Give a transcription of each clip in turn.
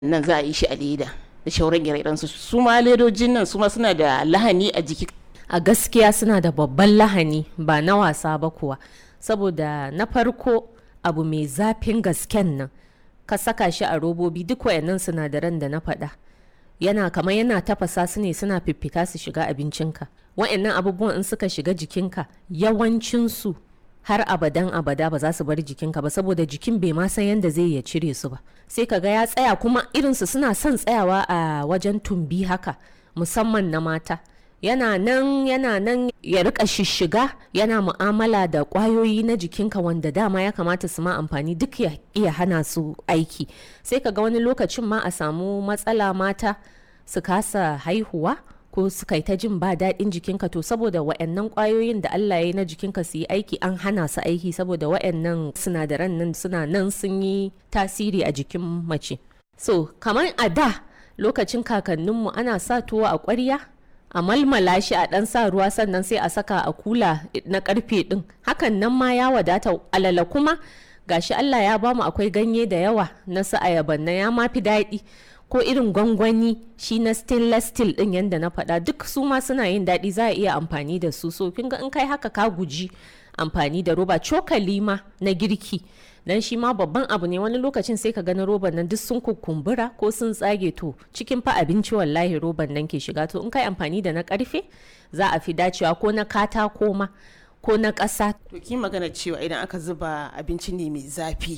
nan za a yi shi a leda da shauran ire su su ma ledojin nan su ma suna da lahani a jiki a gaskiya suna da babban lahani ba na wasa ba kuwa saboda na farko abu mai zafin gasken nan ka saka shi a robobi duk wayannan sinadaran da na faɗa yana kamar yana tafasa su ne suna fiffita su shiga abincinka wayannan abubuwan in suka shiga jikinka yawancinsu har abadan abada ba za su bar jikinka ba saboda jikin bai ma san yadda zai ya cire su ba sai ka ga ya tsaya kuma irinsu suna son tsayawa a wajen tumbi haka musamman na mata yana nan yana nan ya rika shishiga yana mu'amala da kwayoyi na jikinka wanda dama ya kamata su ma amfani duk ya iya hana su aiki sai ka ga wani lokacin ma a samu matsala mata su kasa haihuwa ko su kai ta jin ba daɗin jikinka to saboda wa'annan kwayoyin da Allah ya yi na jikinka su yi aiki an hana su aiki saboda wa'annan sinadaran nan suna nan sun yi tasiri a jikin mace so kamar a da lokacin kakanninmu ana sa tuwo a ƙwarya a malmala shi a ɗan sa ruwa sannan sai a saka a kula na karfe ɗin hakan nan ma ya wadata alala kuma gashi Allah ya bamu akwai ganye da yawa na su ayaban na ya ma fi daɗi ko irin gwangwani shi na stainless steel ɗin yadda na faɗa duk su ma suna yin daɗi za a iya amfani da su so kin ga in kai haka ka guji amfani da roba cokali ma na girki dan shi ma babban abu ne wani lokacin sai ka gani roban nan duk sun kukumbura ko sun tsage to cikin fa abinci wallahi roban nan ke shiga to in kai amfani da na karfe za a fi dacewa ko na katako ma ko na ƙasa. to ki magana cewa idan aka zuba abinci ne mai zafi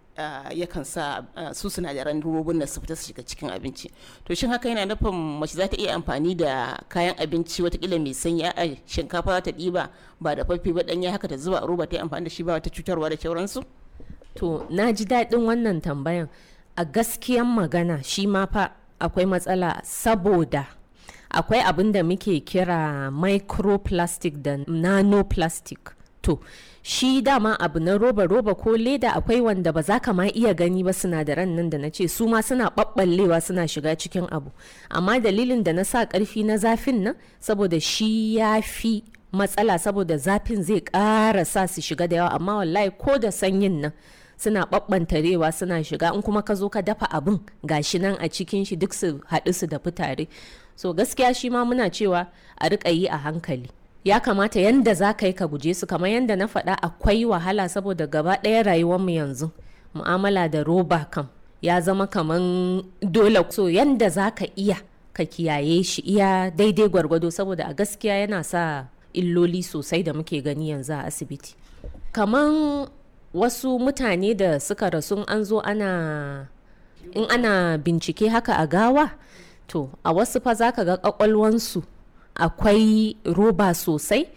yakan sa su sinadaran robobin da su fita su shiga cikin abinci to shin haka yana nufin mace za ta iya amfani da kayan abinci watakila mai sanyi a shinkafa za ta ɗiba ba da fafi ba ɗanya haka ta zuba a roba ta yi amfani da shi ba wata cutarwa da sauransu To, na ji daɗin wannan tambayan. A gaskiyan magana shi ma fa akwai matsala saboda akwai abin da muke kira microplastic da nanoplastic. To, shi dama abu na roba-roba ko leda akwai wanda ba za ka ma iya gani ba sinadaran nan da na ce su ma suna ɓaɓɓallewa suna shiga cikin abu. Amma dalilin da na sa ƙarfi na zafin nan saboda shi ya fi matsala saboda zafin zai ƙara sa su shiga da yawa amma wallahi ko da sanyin nan suna ɓaɓɓantarewa suna shiga in kuma ka zo ka dafa abin gashi nan a cikin shi duk su haɗu su da tare so gaskiya shi ma muna cewa a riƙa yi a hankali ya kamata yanda za ka yi ka guje su kamar yanda na faɗa akwai wahala saboda gaba ɗaya rayuwarmu yanzu mu'amala da roba kam ya zama kaman dole so yanda za ka iya ka kiyaye shi iya daidai gwargwado saboda a gaskiya yana sa illoli sosai da muke gani yanzu a asibiti kaman wasu mutane da suka rasu an zo ana in ana bincike haka a gawa to a wasu fa za ka ga kwakwalwansu akwai roba sosai